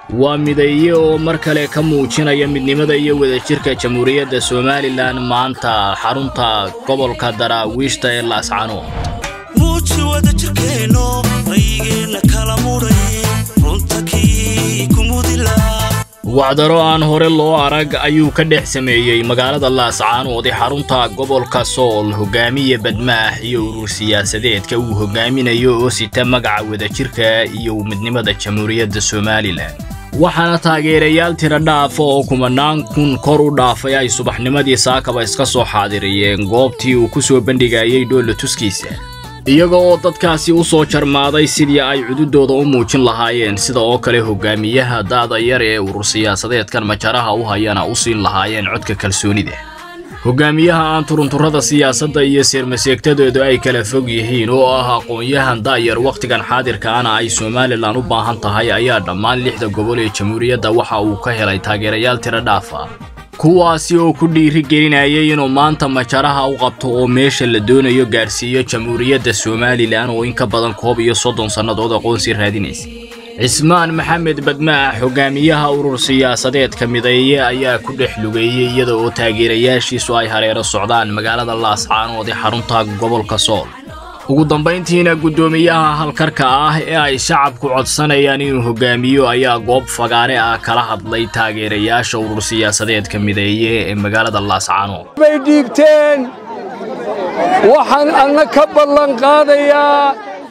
waa mideeye oo mar kale ka muujinaya midnimada iyo wadajirka jamhuuriyadda somalilan maanta xarunta gobolka daraawiishta ee laascano muuji wadajirkeenno rayigeenna kala mudhay runta kii kumudila wacdaro aan hore loo arag ayuu ka dhex sameeyey magaalada laascaanood ee xarunta gobolka sool hogaamiye badmaax iyo urur siyaasadeedka uu hogaaminayo oo sita magaca wadajirka iyo midnimada jamhuuriyadda somalilan waxaana taageerayaal tira dhaafa oo kumanaan kun kor u dhaafay ay subaxnimadii saakaba iska soo xaadiriyeen goobtii uu ku soo bandhigayay dhoolla tuskiisa iyaga oo dadkaasi u soo jarmaaday sidii ay cududooda u muujin lahaayeen sida oo kale hogaamiyaha daada yar ee urur siyaasadeedkan majaraha u hayana u siin lahaayeen codka kalsoonida hogaamiyaha aan turunturrada siyaasadda iyo seermaseegtadoodu ay kala fog yihiin oo ah aqoon-yahan daayar wakhtigan xaadirkaana ay somalilan u baahan tahay ayaa dhammaan lixda gobol ee jamhuuriyadda waxa uu ka helay taageerayaal tiro dhaafa kuwaasi oo ku dhiiri gelinayay inuu maanta majaraha u qabto oo meesha la doonayo gaadhsiiyo jamhuuriyadda somalilan oo in ka badan koob iyo soddon sannadood aqoonsi raadinaysa cismaan maxamed badmaax hogaamiyaha urur siyaasadeedka mideeye ayaa ku dhex lugeeyey iyada oo taageerayaashiisu ay hareero socdaan magaalada laascaanood ee xarunta gobolka sool ugu dambayntiina guddoomiyaha halkarka ah ee ay shacabku codsanayaan inuu hogaamiyo ayaa goob fagaare ah kala hadlay taageerayaasha urur siyaasadeedka mideeye ee magaalada laascaanood bay dhiibteen waxaan anna ka ballan qaadayaa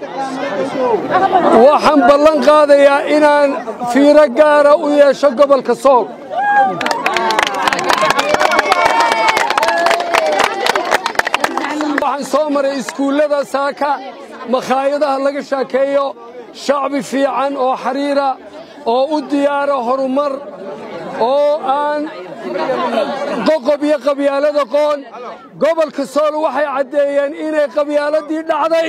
waxaan ballan qaadayaa inaan fiiro gaara u yeesho gobolka sool waxaan soo maray iskuullada saaka makhaayadaha laga shaakeeyo shacbi fiican oo xariira oo u diyaara horumar oo aan qoqob iyo qabyaalada qoon gobolka sool waxay caddeeyeen inay qabyaaladii dhacday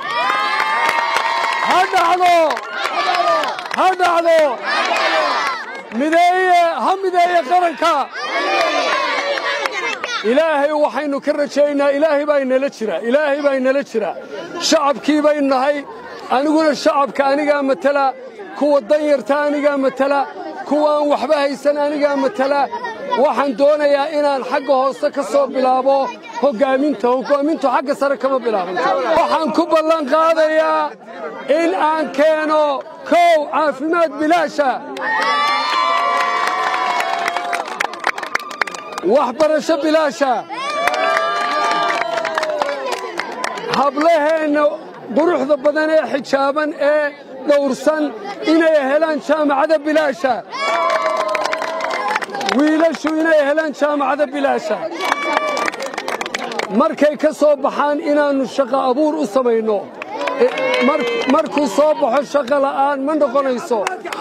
ha dhacdo ha dhacdo mideeye ha mideeye qaranka ilaahay waxaynu ka rajaynaa ilaahay baa inala jira ilaahay baa inala jira shacabkii baynu nahay aniguna shacabka anigaa matala kuwa danyarta anigaa matala kuwaan waxba haysan anigaa matala waxaan doonayaa inaan xagga hoose ka soo bilaabo hoggaaminta hoggaamintu xagga sare kama bilaabanto waxaan ku ballan qaadayaa in aan keeno kow caafimaad bilaasha waxbarasho bilaasha hablaheenna quruxda badan ee xijaaban ee dhowrsan inay helaan jaamacada bilaasha wiilashu inay helaan jaamacada bilaasha markay ka soo baxaan inaannu shaqo abuur u samayno markuu soo baxo shaqo la'aan ma noqonayso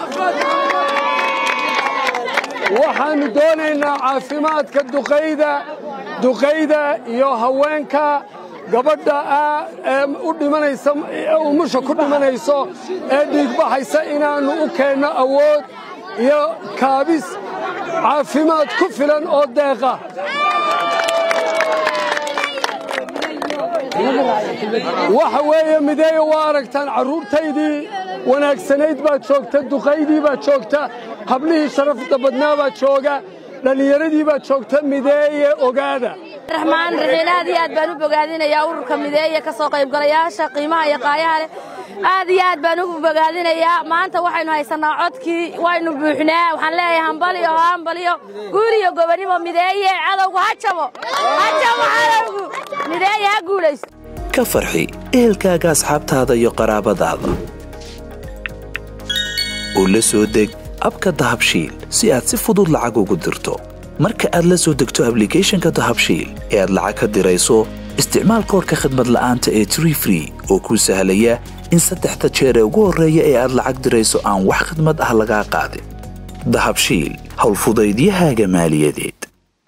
waxaannu doonaynaa caafimaadka duqayda duqayda iyo haweenka gabadha u dhimanaysa umusha ku dhimanayso ee dhiigbaxaysa inaannu u keenno awood iyo kaabis caafimaad ku filan oo deeqa waxa weeye mideeye waa aragtaan carruurtaydii wanaagsanayd baad joogta duqaydii baad joogta hablihii sharafta badnaa baad jooga dhallinyaradii baad joogta mideeye ogaada raxmaan raxiil aad iyo aad baan u bogaadinayaa ururka mideeye ka soo qaybgalayaasha qiimaha iyo qaayaha leh aad iyo aad baan ugu bogaadinayaa maanta waxaynu haysannaa codkii waynu buuxnaa waxaan leeyahay hambaliyo hambaliyo guul iyo gobonimo mideeye cadowgu ha jabo ha jabo cadowgu mideeye ha guulayso ka farxi ehelkaaga asxaabtaada iyo qaraabadaada oo la soo deg abka dahabshiil si aad si fudud lacag ugu dirto marka aad la soo degto ablicathonka dahabshiil ee aad lacag ka dirayso isticmaal koorka khadmad la'aanta ee tree free oo kuu sahlaya in saddexda jeer ee ugu horreeya ee aad lacag dirayso aan wax khadmad ah lagaa qaadin dahabshiil howlfudaydiyahaaga maaliyadeed